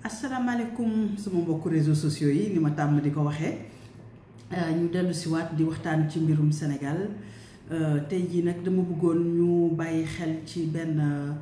asalaamaaleykum sama mbokku réseaux sociaux yi ni ma tàmm di ko waxee ñu dellu si waat di waxtaan ci mbirum Sénégal tey jii nag dama bëggoon ñu bàyyi xel ci benn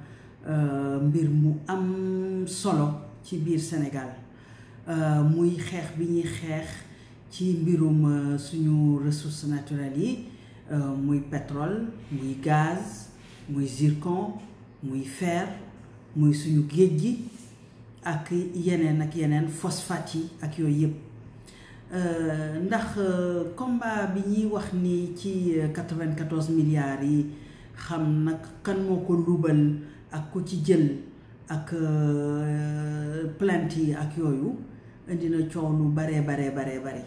mbir mu am solo ci biir Sénégal muy xeex bi ñuy xeex ci mbirum suñu ressources naturelles yi muy pétrole muy gaz muy zircon muy fer muy suñu géej gi ak yeneen ak yeneen phosphate yi ak yooyu yëpp ndax combat bi ñuy wax ni ci 94 milliards yi xam nag kan moo ko luubal ak ku ci jël ak plainte yi ak yooyu indi na coow lu baree baree baree bare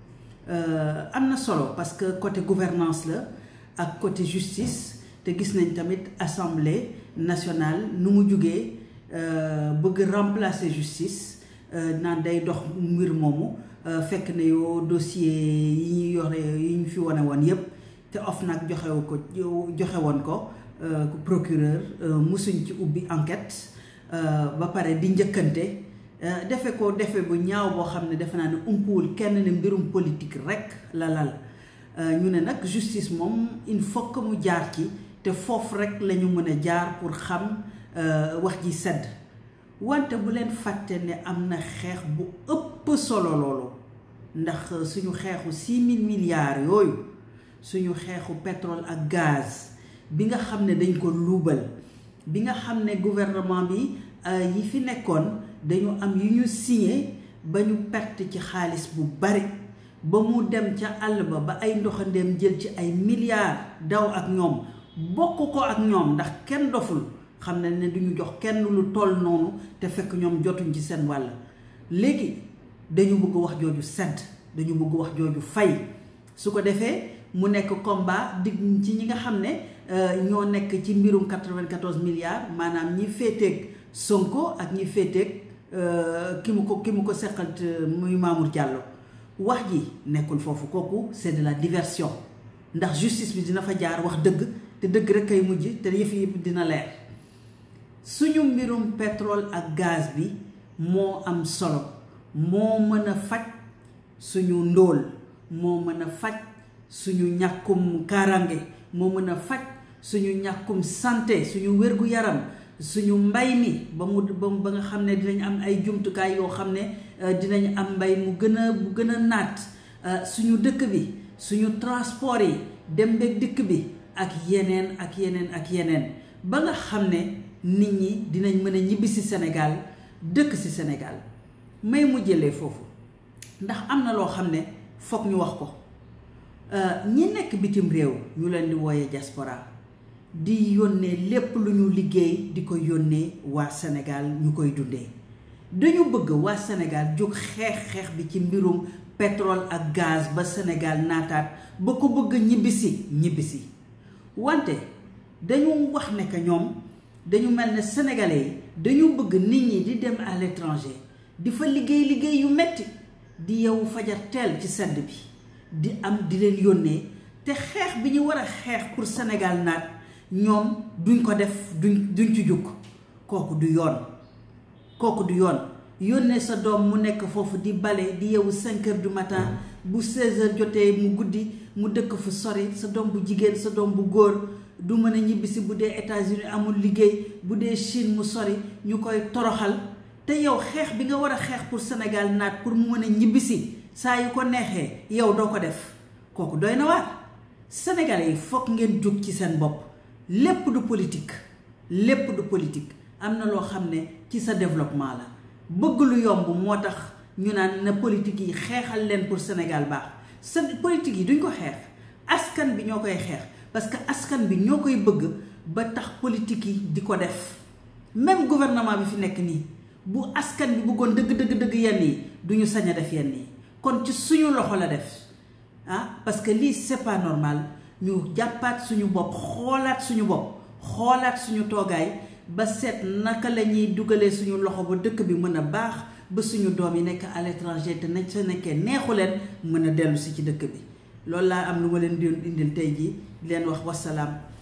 am na solo parce que côté gouvernance la ak côté justice te gis nañ tamit assemblée nationale nu mu jugee bëgg remplacer justice naan day dox mbir moomu fekk na yoo dossier yi ñu yore yi ñu fi wane woon yépp te OFNAC joxewu ko joxe woon ko procureur musuñ ci ubbi enquête ba pare di njëkkante defe ko defe bu ñaaw boo xam ne defe naa ne umpuwul kenn ne mbirum politique rek la lal ñu ne nag justice moom il faut que mu jaar ci te foofu rek la ñu mën a jaar pour xam wax ji sedd wante bu leen fàtte ne am na xeex bu ëpp solo loolu ndax suñu xeexu six mille milliards yooyu suñu xeexu pétrole ak gaz bi nga xam ne dañ ko luubal bi nga xam ne gouvernement bi yi fi nekkoon dañu am yu ñu signé ba ñu perte ci xaalis bu bari ba mu dem ca àll ba ba ay ndoxandeem jël ci ay milliards daw ak ñoom bokk ko ak ñoom ndax kenn doful xam na ne duñu jox kenn lu toll noonu te fekk ñoom jotuñ ci seen wàll léegi dañu bëgg wax jooju sedd dañu bëgg wax jooju fay su ko defee mu nekk combat digg ci ñi nga xam ne ñoo nekk ci mbirum 94 milliards maanaam ñi féeteeg Sonko ak ñi féeteeg ki mu ko ki mu ko seqal muy Mamour Diallo wax ji nekkul foofu kooku c'est de la diversion ndax justice bi dina fa jaar wax dëgg te dëgg rek kay mujj te yëf yëpp dina leer suñu mbirum pétrole ak gaz bi moo am solo moo mën a faj suñu ndóol moo mën a faj suñu ñàkkum kaaraange moo mën a faj suñu ñàkkum santé suñu wér-gu-yaram suñu mbay mi ba mu ba nga xam ne dinañ am ay jumtukaay yoo xam ne dinañ am mbay mu gën a mu gën a naat suñu dëkk bi suñu transport yi dem beeg dëkk bi ak yeneen ak yeneen ak yeneen ba nga xam ne nit ñi dinañ mën a ñibbi si Sénégal dëkk si Sénégal may mu jëlee foofu ndax am na loo xam ne foog ñu wax ko ñi nekk bitim réew ñu leen di wooyee diaspora di yónnee lépp lu ñu liggéey di ko yónnee waa Sénégal ñu koy dundee dañu bëgg waa Sénégal jóg xeex xeex bi ci mbirum pétrole ak gaz ba Sénégal naataat ba ko bëgg ñibbisi ñibbisi wante dañu wax ne que ñoom dañu mel ne sénégalais yi dañu bëgg nit ñi di dem à l'étranger di fa liggéey liggéey yu metti di yow fajar teel ci sedd bi di am di leen yónnee te xeex bi ñu war a xeex pour Sénégal naat ñoom duñ ko def duñ duñ ci jukk kooku du yoon kooku du yoon yónnee sa doom mu nekk foofu di bale di yeewu cinq heures du matin bu seize heures jotee mu guddi mu dëkk fu sori sa doom bu jigéen sa doom bu góor du mën a ñibbisi bu dee États-Unis amul liggéey bu dee Chine mu sori ñu koy toroxal te yow xeex bi nga war a xeex pour Sénégal naat pour mu mën a ñibbisi saa yu ko neexee yow doo ko def kooku doy na waar Sénégalais yi foog ngeen jóg ci seen bopp lépp du politique lépp du politique am na loo xam ne ci sa développement la bëgg lu yomb moo tax ñu naan na politique yi xeexal leen pour Sénégal baax sa politique yi duñ ko xeex askan bi ñoo koy xeex parce que askan bi ñoo koy bëgg ba tax politique yi di ko def même gouvernement bi fi nekk nii bu askan bi bëggoon dëgg dëgg dëgg yenn yi du ñu sañ a def yenn yi kon ci suñu loxo la def ah parce que lii c'est pas normal ñu jàppaat suñu bopp xoolaat suñu bopp xoolaat suñu toogaay ba seet naka la ñuy dugalee suñu loxo ba dëkk bi mën a baax ba suñu doom yi nekk à l'étranger te nañ sa nekkee neexu leen mën a dellu si ci dëkk bi loolu laa am lu ma leen di indil tey jii di leen wax wasalaam